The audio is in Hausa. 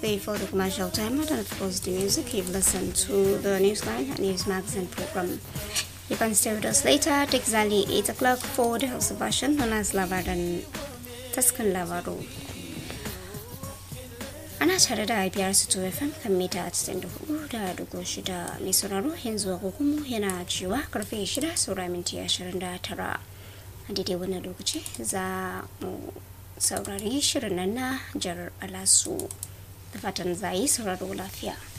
before the commercial time and of course the music you've listened to the newsline and news magazine program you can stay with us later at exactly 8 o'clock for the house version known as labaran taskan labaru ana tare da biyar su fm kan mita 94 da dugo shida mai sauraro yanzu agogonmu yana cewa karfe 6 saura minti 29 a daidai wannan lokaci za mu saurari shirin nan na jar alasu da fatan za yi sauraro lafiya